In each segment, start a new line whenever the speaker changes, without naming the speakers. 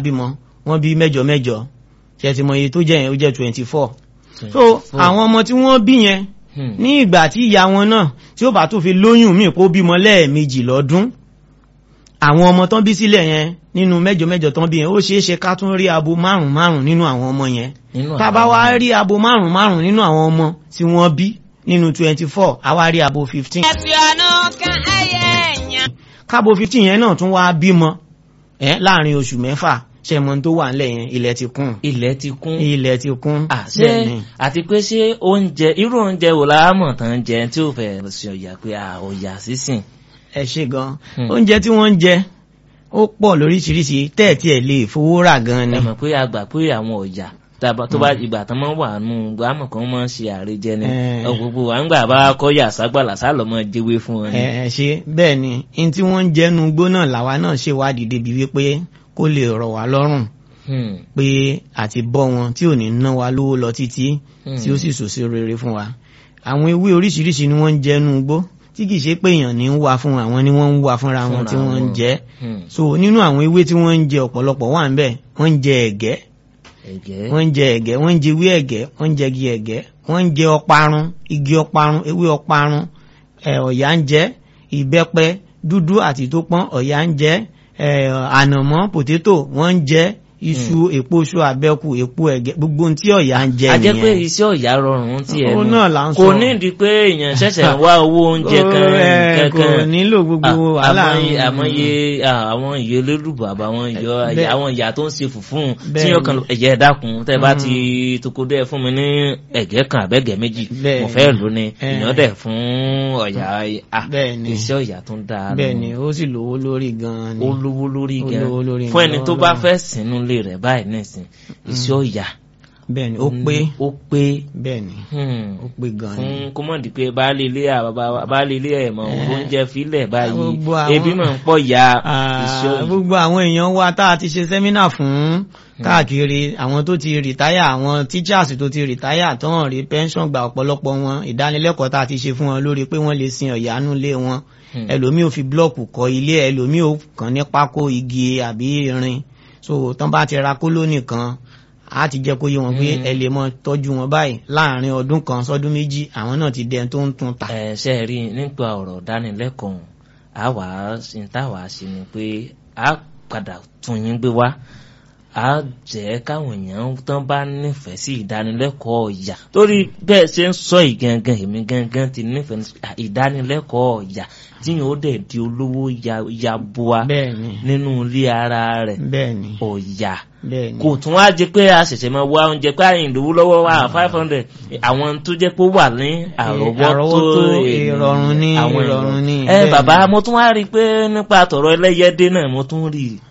bímọ wọ́n bí mẹ́jọ mẹ́jọ ṣe ti mọ iye tó jẹ́ yẹn ó jẹ́ twenty four so àwọn ọmọ tí wọ́n bí yẹn ní ìgbà tí ìyá wọn náà tí ó bá tún fi lóyún míì kó bímọ lẹ́ẹ̀mejì lọ́dún àwọn ọmọ tán bí sílẹ̀ yẹn nínú mẹ́jọ mẹ́jọ tán bí yẹn ó ṣeé ṣe ká tún rí abo márùn márùn nínú àwọn ọmọ yẹn tá bá wá rí abo márùn márùn nínú àwọn ọmọ tí wọ́n bí nínú twenty four a wá rí abo fifteen.
ẹ̀fì ọ̀nà kan ẹyẹ ẹ̀yàn.
kábo fifteen yẹn náà tún wá bímọ ẹ láàrin oṣù mẹ́fà ṣẹmọ tó wà nílẹ̀ yẹn ilẹ̀ ti kún.
ilẹ̀ ti kún.
ilẹ̀ ti kún.
àṣẹ àti pé ṣé oúnjẹ irú oúnjẹ wo la mọ̀ tán jẹ tí ò fẹ́ ṣe ọ̀yà pé ọ̀yà sísìn.
ẹ ṣe gan oúnjẹ tí wọ́n ń jẹ ó pọ̀ lóríṣiríṣi tẹ́ẹ̀tì ẹ̀ lè fowó rà gan ni.
ẹ mọ̀ pé a gbà pé àwọn ọ̀yà tó bá ìgbà tán máa wà nù gbàmọ̀ kan máa ń ṣe àrejẹ ni gbogbo à ń gbà bá kọ́yà ságbàlá sálọ mọ́ jẹ́wé fún wọn.
ẹ ṣe bẹ́ẹ̀ ni n tí wọ́n ń jẹ́nu gbó náà làwa náà ṣèwádìí débi wípé kó lè rọ̀ wá lọ́rùn pé àti bọ́ wọn tí ò ní ná wa lówó lọ títí tí ó sì sòsí rere fún wa àwọn ewé oríṣiríṣi ni wọ́n ń jẹ́nu gbó tí kìí ṣe pé èèyàn ní ń wá fún àwọn ni wọ́n ń wá fúnra wọn tí wọ́n ń jẹ so nínú àwọn ewé tí wọ́n ń jẹ ọ̀pọ̀lọpọ̀ wà ń bẹ̀ wọ́n ń jẹ ẹ̀gẹ́ wọ́n ń jẹ ẹ̀gẹ́ wọ́n ń jẹ ewé ẹ̀gẹ́ wọ́n ń jẹ igi ẹ̀gẹ́ wọ́n ń jẹ ọparun igi ọparun ewé ọparun ọ̀yà ń jẹ ìbẹ́pẹ dúdú àti tó pọ́n ọ̀yà ń jẹ ànàmọ́ pòtétò wọ́n ń jẹ iṣu èpo iṣu àbẹ́kù èpo ẹ̀gẹ́ gbogbo tí ọ̀yà ń jẹ nìyẹn.
a jẹ́ pé iṣẹ́ ọ̀yà rọrùn ti ẹ̀
nù
kò nídìí pé èèyàn ṣẹ̀ṣẹ̀ wá owó oúnjẹ kan kankan
kò nílò gbogbo wàhálà
àmọye àwọn ìyó lélùbọ̀ àbáwọn ìyó àwọn ìyá tó ń ṣe fùfún tí yóò kan ẹ̀jẹ̀ dákun tẹ́ bá ti tokodẹ́ fún mi ní ẹ̀gẹ́ kan àbẹ́gẹ́ méjì mo fẹ́ lò ní ìyàn dẹ̀ fún ọ̀yà iṣẹ́ ọ̀yà tó ń dáa.
bẹ́ẹ̀ni ó sì lówó lórí gan-an ni
ó lówó lórí gan-an fún ẹni tó bá fẹ́ sínú ilé rẹ̀ báyìí nísìn iṣẹ́ ọ̀yà
bẹ́ẹ̀ni ó pé
ó pé
bẹ́ẹ̀ni ó pé gan ni.
fún kọ́mọ̀dì pé baálé ilé baálé ilé ẹ̀ mọ̀ oúnjẹ filẹ̀ báyìí ebi mọ̀ ń pọ̀ ya iṣẹ́ ọ̀yà.
gbogbo àwọn èèyàn wa tá a ti ṣe sẹ́mínà fún káàkiri àwọn tó ti rìtáyà àwọn teachers tó ti rìtáyà tó hàn rí pension gba ọ̀pọ̀lọpọ̀ wọn ìdánilẹ́kọ̀ọ́ tá a ti ṣe fún wọn lórí pé wọ́n lè sin ọ̀yánú lé wọn ẹlòmíì ò fi blọ́ọ̀kù kọ́ ilé ẹlòmíì ò kàn ní pákó igi àbí irin so tán bá ti ra kóló nìkan a ti jẹ́ kó yé wọn pé ẹ lè mọ tọ́jú wọn báyìí láàrin ọdún kan sọ́dún méjì àwọn náà ti dẹni tó ń tún ta.
ẹ ṣe rí nípa ọ̀rọ̀ dánilẹ́kọ̀ọ́ a wà á tá a wà á ṣe ni pé a padà tún yín gbé wá a jẹ́ káwọn èèyàn tán bá nífẹ̀ẹ́ sí ìdánilẹ́kọ̀ọ́ ọ̀yà torí bẹ́ẹ̀ ṣe ń sọ ìgangan èmi gangan ti nífẹ̀ẹ́ ìdánilẹ́kọ̀ọ́ ọ̀yà tí yóò dẹ̀ di olówó yaboa nínú ilé ara rẹ̀ ọ̀yà kò tún wá jẹ pé a ṣẹ̀ṣẹ̀ máa wá oúnjẹ pé àyìn ìdòwú lọ́wọ́ wa five hundred àwọn tó jẹ́ pé ó wà ní àrọ́wọ́tó
ìrọ̀rùn ní ìrọ̀rùn ní.
ẹ bàbá mo tún wá rí i pé nípa tọ̀rọ̀ ẹlẹ́yẹdé náà mo tún rí i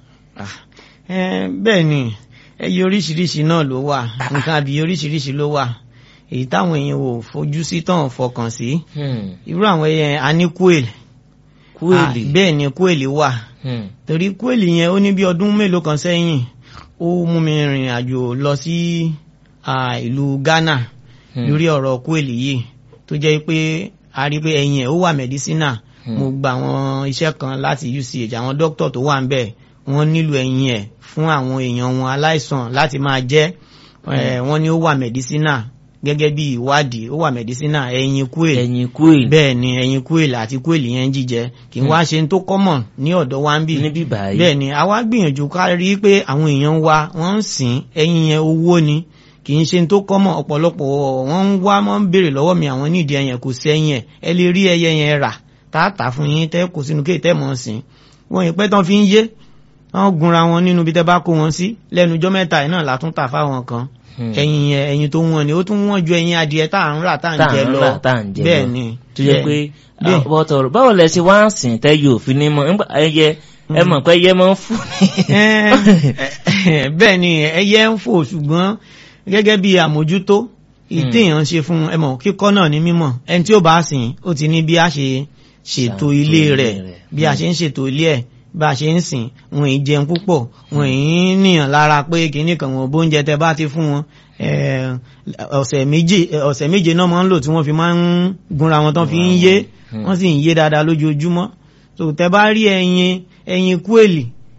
bẹ́ẹ̀ ni ẹyẹ oríṣiríṣi náà ló wà nǹkan àbí oríṣiríṣi ló wà èyí táwọn èèyàn ò fojú sí tán fọkàn sí irú àwọn ẹyẹ a ní kúèlì bẹ́ẹ̀ ni kúèlì wà torí kúèlì yẹn ó ní bí ọdún mélòó kan sẹ́yìn ó mú mi rìn àjò lọ sí ìlú Ghana lórí ọ̀rọ̀ kúèlì yìí tó jẹ́ pé a rí pé ẹyin ẹ̀ ó wà mẹ́dísínà mo gba àwọn iṣẹ́ kan láti UCH àwọn dókítà tó wà ń bẹ̀ wọ́n nílò ẹyin ẹ̀ fún àwọn èèyàn wọn aláìsàn láti máa jẹ wọ́n ní ó wà mẹdísínà gẹ́gẹ́ bí ìwádìí ó wà mẹdísínà ẹyin kúèl
ẹyin kúèl
bẹ́ẹ̀ ni ẹyin kúèl àti kúèl yẹn jíjẹ kì í wá ṣe tó kọ́mọ̀ ní ọ̀dọ̀ wa ń bì
níbí báyìí
bẹ́ẹ̀ ni àwa gbìyànjú ká rí i pé àwọn èèyàn wa wọ́n ń sìn ẹyin yẹn owó ni kì í ṣe tó kọ́mọ̀ ọ̀pọ̀lọpọ̀ wọ́n ń wá wọ́n ń béèrè lọ́wọ́ mi àwọn nídìí ẹyẹn kò sí ẹyin ẹ̀ ẹ lè rí ẹyẹ yẹn rà táàtà fún yín tẹ́ kò sínú kéètẹ́ mọ̀ sìn wọ́n yìí pẹ́ tán fi ń yé wọ́n gunra wọn nínú bí tẹ́ bá kó wọn sí lẹ́nu ọjọ́ mẹ́ta yìí náà látún tà fáwọn kan ẹyin yẹn ẹyin tó wọ́n ni ó tún wọ́n ju ẹyin adìẹ tá à ń rà tá à ń jẹ lọ bẹ́ẹ̀ ni.
tó yẹ pé bọ́tọ̀ báwo lẹ ṣe wá ń sìn tẹ́ yóò fi ní mọ́ ẹyẹ ẹ mọ̀ pé ẹyẹ máa ń fò ní.
bẹ́ẹ̀ ni ẹyẹ ń fò ṣùgbọ́n gẹ́gẹ́ bí àmójútó ìtẹ̀yàn ṣe fún ẹ mọ̀ kíkọ́ náà ní mímọ̀ ẹni tí ó bá sìn ó ti ní bí a ṣe ṣètò ilé rẹ̀ bí a ṣe ń ṣètò ilé ẹ̀ bá a ṣe ń sìn wọn ì jẹun púpọ̀ wọn ì níyàn lára pé kìíní kan wọn bóúnjẹ tẹ bá ti fún wọn ọ̀sẹ̀ méje ọ̀sẹ̀ méje náà máa ń lò tí wọ́n fi máa ń gúnra wọn tán fi ń yé wọ́n sì ń yé dáadáa lójoojúmọ́ so tẹ bá rí ẹyin ẹyin kúèlì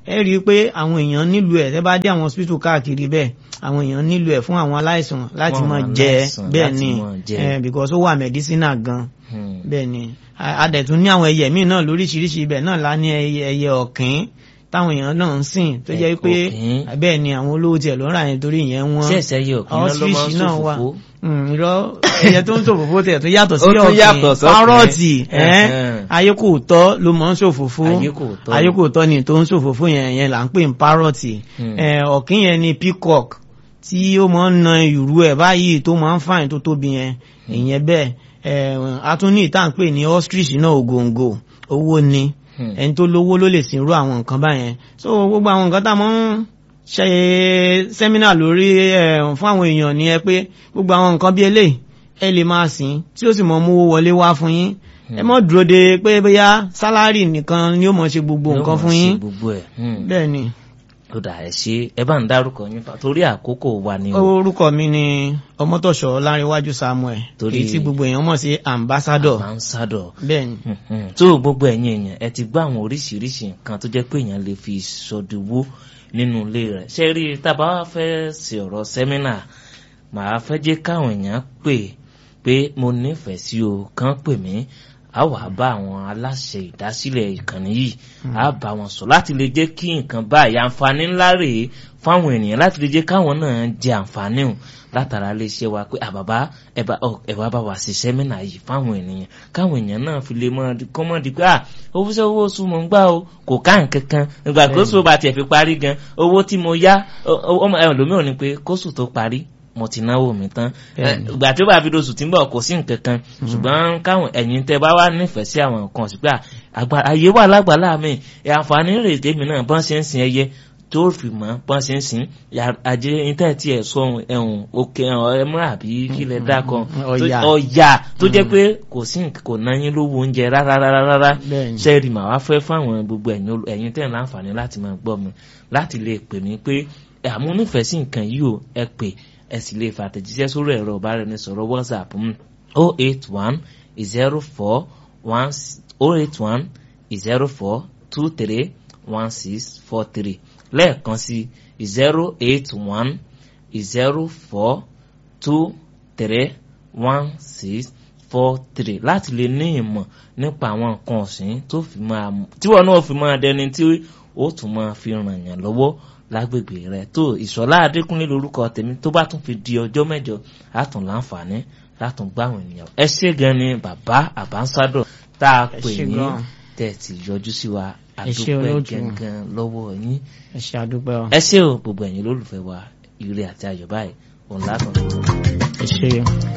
ẹ rí i pé àwọn èèyàn nílò ẹ̀ tẹ́ bá dé àwọn hospital káàkiri bẹ́ẹ̀ àwọn èèyàn nílò ẹ̀ fún àwọn aláìsàn láti
Fún
máa
àwọn
jẹ
aláìsàn
bẹ́ẹ̀
láti
ni
máa jẹ.
eh, because ó wà medicinal gan
Hmm.
bẹ́ẹ̀ ni A- a dẹ̀ tún ní àwọn ẹyẹ míì náà lóríṣiríṣi ibẹ̀ náà lá ní ẹyẹ ẹyẹ ọ̀kín táwọn èèyàn náà ń sìn tó jẹ́ pé
Ọ̀kín.
bẹ́ẹ̀ ni àwọn olówó tiẹ̀ ló ń rà yẹn torí ìyẹn wọ́n
ṣé ẹsẹ̀ yẹ òkè náà ló máa ń
ostrich náà wà
ṣòfófó
Mm, irọ́ ẹyẹ tó ń ṣòfófó tẹ̀ tó yàtọ̀ sí
Ó tún yàtọ̀
ọ̀kín
sọ́kín.
párọ̀tì ẹ́n,
Ẹ̀hẹ́n.
ayé kò tọ́ ló mọ̀ ń ṣòfófó
Ayé kò tọ́.
ayé kò tọ́ ni tó ń ṣòfófó yẹn yẹn là ń pè ní párọ̀tì
Hmm.
Eh, ọ̀kín yẹn ni peacock tí ó máa ń na ìrù ẹ̀ báyìí tó máa ń fàìn tó tóbi yẹn ìyẹn bẹ́ẹ̀ eh, a tún ní ìta ń pè ní ostrich náà ògòǹgò owó ni
Hmm.
ẹni tó lówó ló lè sin irú àwọn nǹkan báyẹn so gbogbo àwọn nǹkan tá a mọ̀ ń ṣe sẹ́mínà lórí ẹ̀ fún àwọn èèyàn ni ẹ pé gbogbo àwọn nǹkan bí eléyìí ẹ lè máa sìn tí ó sì mọ mówó wọlé wá fún yín ẹ mọ̀ dúró de pé bóyá sálárì nìkan ni ó mọ̀ ṣe gbogbo
Yóò
nǹkan
máa
fún
ṣe
yín
gbogbo ẹ̀ Hmm.
bẹ́ẹ̀ ni
ó dà ẹ ṣe ẹ bá ń dárúkọ yín fa torí àkókò wa ni o
orúkọ mi ni ọmọtọ̀ṣọ́ láríwájú samuel
Torí-
èyí tí gbogbo èèyàn mọ̀ sí ambassador
ambassador
bẹ́ẹ̀ ni
Mhm. tó gbogbo ẹ̀yin èèyàn ẹ ti gbọ́ àwọn oríṣiríṣi nǹkan tó jẹ́ pé èèyàn lè fi ṣòdiwó nínú ilé rẹ̀ ṣé rí i tábà wá fẹ́ ṣe ọ̀rọ̀ sẹ́mínà màá fẹ́ jẹ́ káwọn èèyàn pè pé mo nífẹ̀ẹ́ sí o kàn pè mí a wà bá àwọn aláṣẹ ìdásílẹ̀ ìkànnì yìí a bá wọn sọ láti lè jẹ́ kí nǹkan báyìí àǹfààní ńlá rèé fáwọn ènìyàn láti lè jẹ́ káwọn náà jẹ àǹfààní hùn látara lè ṣe wa pé àbàbá ẹ̀bà ẹ̀bà bá wa ṣe sẹ́mínà yìí fáwọn ènìyàn káwọn èèyàn náà fi lè máa di- kọ́ mọ́ di pé à owó sẹ́ owó oṣù mọ̀ ń gbà o kò ká nǹkan kan ìgbà kóṣù bá tiẹ̀ fi parí gan owó tí mo yá ọmọ ẹ̀ lómìíràn ni pé kóṣù tó parí mo ti náwó mi tán
Bẹ́ẹ̀ni.
ìgbà tí ó bá fi doṣù tí ń bọ̀ kò sí nǹkan kan ṣùgbọ́n káwọn ẹ̀yin tẹ bá wà nífẹ̀ẹ́ sí àwọn nǹkan sí pé à, àgbà ayé wà lágbàlá mi ẹ̀ àǹfààní rèé tèmi náà bọ́n ṣe ń sin ẹyẹ tó fi mọ́ bọ́n ṣe ń sìn yà- àjẹ íńtẹ́ẹ̀tì ẹ̀ sọ ẹ̀hún òkè ẹ̀múra àbí kílẹ̀ dákan
Ọ̀yà.
ọ̀yà tó jẹ́ pé kò sí nǹkan- kò ná yín lówó oúnjẹ rárá rárá rárá
Bẹ́ẹ̀ni.
sẹ́ẹ̀rì mà wá fẹ́ fáwọn gbogbo ẹ̀yin olú- ẹ̀yin tẹ̀ ń láǹfààní láti máa gbọ́ mi láti lè pè mí pé àmú nífẹ̀ẹ́ sí nǹkan yìí o ẹ pè ẹ sì lè fàtẹ̀jíṣẹ́ sórí ẹ̀rọ ìbáraẹnisọ̀rọ̀ whatsapp o eight one zero four one o eight one zero four two three one six four three lẹ́ẹ̀kan sí zero eight one zero four two three one six four three láti lè ní ìmọ̀ nípa àwọn nǹkan ọ̀sìn tó fi máa tí wọn náà fi máa dẹni tí ó tún máa fi ràn yàn lọ́wọ́ lágbègbè rẹ tó ìṣọ̀lá adékúnlé lórúkọ tèmi tó bá tún fi di ọjọ́ mẹ́jọ látún láǹfààní látún gbáwọn ènìyàn ẹ ṣé gan ni bàbá àbánsádọ̀ tá a
Ẹ
pè
ṣé
ní
gan.
tẹ̀tì yọjú sí wa
Ẹ ṣé
àdúpẹ́
olóòtú.
gangan lọ́wọ́ yín
ẹ ṣe àdúpẹ́ ọ
ẹ ṣé o gbogbo ẹ̀yin olólùfẹ́ wa ire àti ayọ̀ báyìí òun látọ̀
ẹ ṣe.